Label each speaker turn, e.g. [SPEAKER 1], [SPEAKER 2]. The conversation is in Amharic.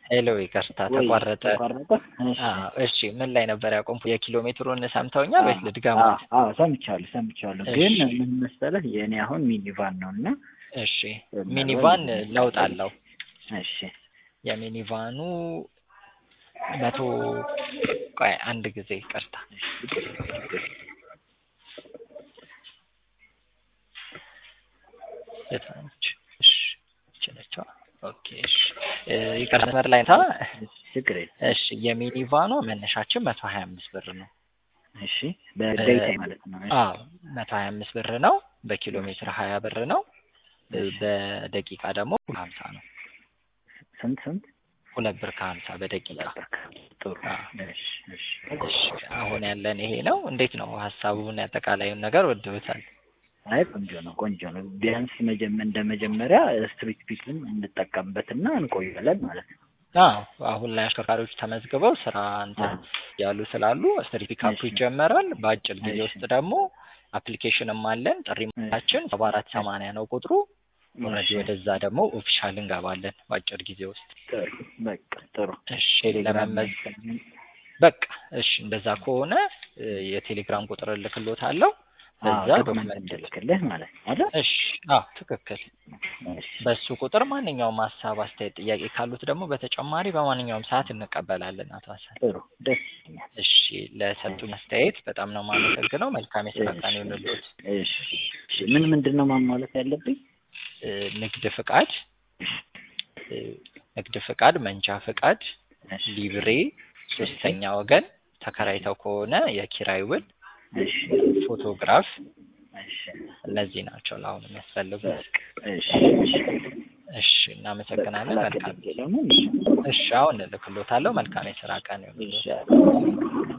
[SPEAKER 1] ሄሎ ይቅርታ
[SPEAKER 2] ወይ
[SPEAKER 1] ተቋረጠ።
[SPEAKER 2] ተቋረጠ? እሺ
[SPEAKER 1] አዎ እሺ ምን ላይ ነበር ያቆምኩ? የኪሎ ሜትሩን ሰምተውኛል ወይስ ልድገሙት?
[SPEAKER 2] አዎ ሰምቻለሁ ሰምቻለሁ።
[SPEAKER 1] እሺ።
[SPEAKER 2] ግን ምን መሰለህ የእኔ አሁን ሚኒቫን ነው እና
[SPEAKER 1] እሺ ሚኒቫን ለውጥ አለው።
[SPEAKER 2] እሺ
[SPEAKER 1] የሚኒቫኑ መቶ ቆይ አንድ ጊዜ ይቅርታ የታች እሺ ይቺ ነች። ኦኬ እሺ እ ይቅርታ መስመር ላይ ታ
[SPEAKER 2] ችግር የለም።
[SPEAKER 1] እሺ የሚኒቫኗ መነሻችን መቶ ሀያ አምስት ብር ነው።
[SPEAKER 2] እሺ በደቂቃ ማለት ነው። እሺ
[SPEAKER 1] አዎ መቶ ሀያ አምስት ብር ነው። በኪሎ ሜትር ሀያ ብር ነው። እ በደቂቃ ደግሞ ሀምሳ ነው።
[SPEAKER 2] ስንት ስንት?
[SPEAKER 1] ሁለት ብር ከሀምሳ በደቂቃ
[SPEAKER 2] ጥሩ
[SPEAKER 1] አዎ።
[SPEAKER 2] እሺ እሺ
[SPEAKER 1] እሺ አሁን ያለን ይሄ ነው። እንዴት ነው ሀሳቡን አጠቃላዩን ነገር ወደውታል?
[SPEAKER 2] አይ ቆንጆ ነው ቆንጆ ነው። ቢያንስ መጀመ- እንደ መጀመሪያ ስትሪት ፒክን እንጠቀምበትና እንቆያለን ማለት ነው።
[SPEAKER 1] አዎ አሁን ላይ አሽከርካሪዎች ተመዝግበው ስራ እንትን ያሉ ስላሉ ስትሪት ፒካፕ
[SPEAKER 2] እሺ።
[SPEAKER 1] ይጀመራል። በአጭር ጊዜ
[SPEAKER 2] እሺ።
[SPEAKER 1] ውስጥ ደግሞ አፕሊኬሽንም አለን። ጥሪ ማችን ሰባ አራት ሰማንያ ነው ቁጥሩ። ኦልሬዲ
[SPEAKER 2] እሺ።
[SPEAKER 1] ወደዛ ደግሞ ኦፊሻል እንገባለን በአጭር ጊዜ ውስጥ።
[SPEAKER 2] ጥሩ በቃ ጥሩ
[SPEAKER 1] እሺ
[SPEAKER 2] ቴሌግራም
[SPEAKER 1] ለመመዝ በቃ እሺ እንደዛ ከሆነ እ የቴሌግራም ቁጥር እልክሎታለሁ። በዛ
[SPEAKER 2] ዶክመንት
[SPEAKER 1] ዶክመንት
[SPEAKER 2] እንድልክልህ ማለት ነው አይደል?
[SPEAKER 1] እሺ አዎ ትክክል።
[SPEAKER 2] እሺ
[SPEAKER 1] በሱ ቁጥር ማንኛውም ሀሳብ፣ አስተያየት፣ ጥያቄ ካሉት ደግሞ በተጨማሪ በማንኛውም ሰዓት እንቀበላለን። አቶ ሀሰን
[SPEAKER 2] ጥሩ ደስ ይለኛል።
[SPEAKER 1] እሺ ለሰጡን አስተያየት በጣም ነው የማመሰግነው። መልካም የስራ ቀን ይሁንልዎት።
[SPEAKER 2] እሺ እሺ ምን ምንድን ነው ማሟላት ያለብኝ?
[SPEAKER 1] እ ንግድ ፍቃድ እ ንግድ ፍቃድ፣ መንጃ ፍቃድ፣
[SPEAKER 2] እሺ
[SPEAKER 1] ሊብሬ፣ ሶስተኛ ወገን ተከራይተው ከሆነ የኪራይ ውል፣
[SPEAKER 2] እሺ
[SPEAKER 1] ፎቶግራፍ
[SPEAKER 2] እሺ
[SPEAKER 1] እነዚህ ናቸው ለአሁን የሚያስፈልጉት።
[SPEAKER 2] እሺ እሺ
[SPEAKER 1] እሺ እናመሰግናለን። መልካም
[SPEAKER 2] ደግሞ
[SPEAKER 1] እሺ አሁን እልክሎታለሁ። መልካም የስራ ቀን ይሁንልዎት።
[SPEAKER 2] እሺ